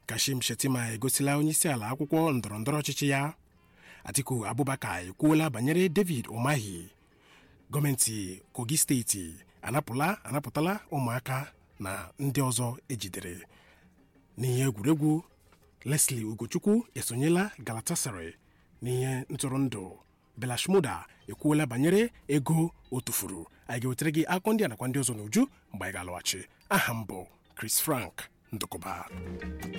kashim shetima egosila onyeisiala akwụkwọ ndọrọndọrọ ọchịchị ya atiku abubakar ekwuola banyere david umahi gọọmenti kogi steeti anapụla anapụtala ụmụaka na ndị ọzọ ejidere n'ihe egwuregwu leslie ugochukwu esonyela galatasaray n'ihe ntụrụndụ belashmuda ekwuola banyere ego o tufuru anyị ga-ewetara gị akụkọ ndị a nakwa ndị ọzọ n'uju mgbe anyị ga-alọghachi aha m bụ chris frank ndụkọba